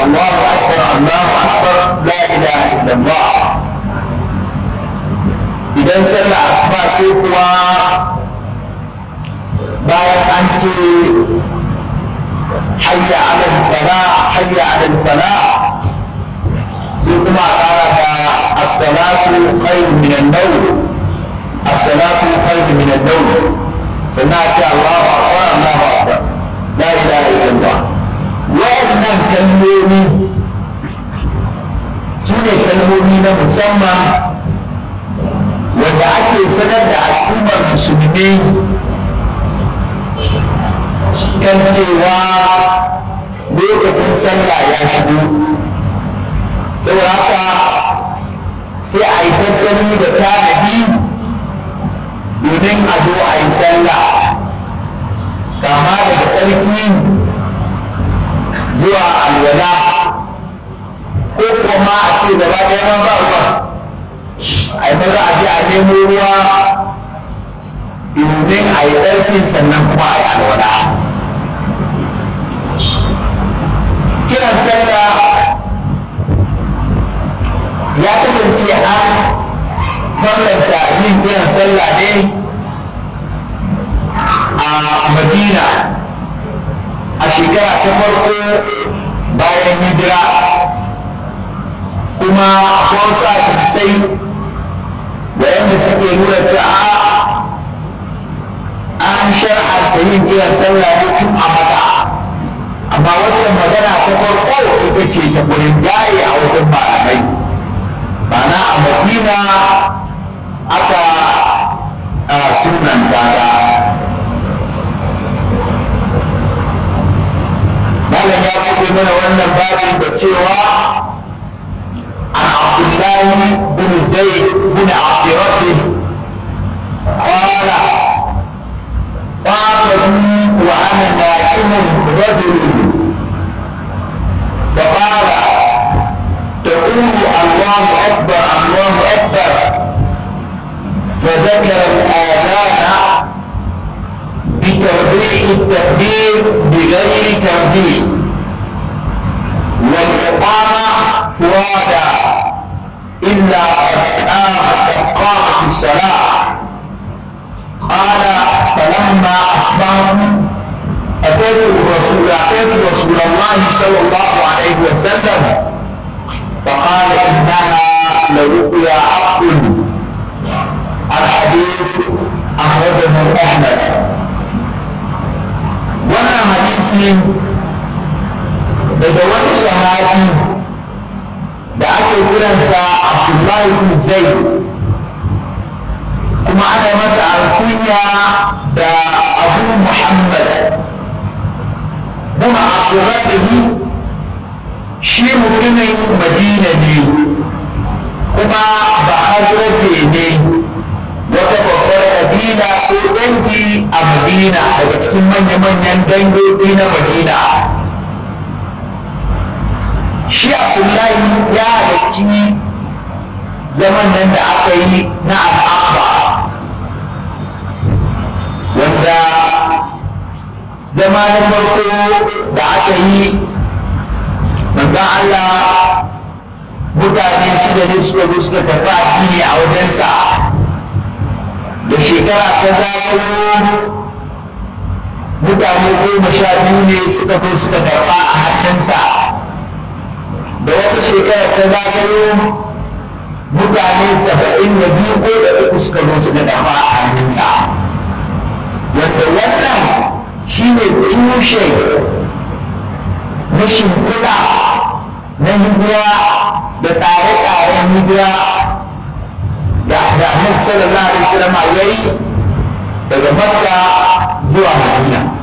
Allahu akbar Allahu akbar la ilaha illallah idan sallah asuba ce kuwa bayan an ce hayya ala fala hayya ala fala sai kuma a kara da as-salatu khairun min an-nawm as-salatu khairun min an-nawm sannan a ce Allahu akbar Allahu akbar la ilaha illallah wa'annan kalmomi su ne kalmomi na musamman wanda ake sanar da al'ummar musulmi kan cewa lokacin sallah ya shigo saboda haka sai a yi tattali da tanadi domin a zo a yi sallah kama daga ƙarfi zuwa alwala ko kuma a ce gaba ɗaya ma ba ruwa a yi maza a je a nemo ruwa domin a yi tsarkin sannan kuma a yi alwala kiran sallah ya kasance an bambanta yin kiran sallah ne a madina a shekara ta farko bayan hijira kuma akwai wasu hadisai waɗanda suke nuna cewa an shar'anta yin kiran sallah ne tun a maka amma wannan magana ta farko ita ce ta gurin jaye a wajen malamai ma'ana a madina aka sunan dada malam ya buɗe mana wannan babin da cewa an abdullahi bin zaid bin abdirabbi قال قاتلوا وانا نائم رجل فقال تقول الله اكبر الله اكبر فذكر الاذان بتوضيح التكبير بغير ترتيب والاقامه فرادا الا قد قامت قامت الصلاه قال فلما اصبحت اتيت الرسول اتيت رسول الله صلى الله عليه وسلم فقال انها لرؤيا حق الحديث اخرجه احمد wannan hadisi daga wani sahabi da ake kiransa abdullahi bin zaid kuma ana masa alkunya da abu muhammad kuma abdurrabbihi shi mutumin madina ne kuma ba hajjiraje ne wata babbar kabila ko dangi a madina daga cikin manya-manyan dangogi na madina shi abdullahi ya halarci zaman nan da aka yi na al'abba wanda zama na farko da aka yi manzan Allah mutane shida ne suka zo suka karɓi addini a wajensa da shekara ta zagayo mutane goma sha biyu ne suka zo suka karɓa a hannunsa da wata shekara ta zagayo mutane saba'in da biyu ko da uku suka zo suka karɓa a hannunsa wanda wannan shi ne tushe na shimfiɗa na hijira da tsare-tsaren hijira da Annabi sallallahu alaihi wasallam yayi daga Makka zuwa Madina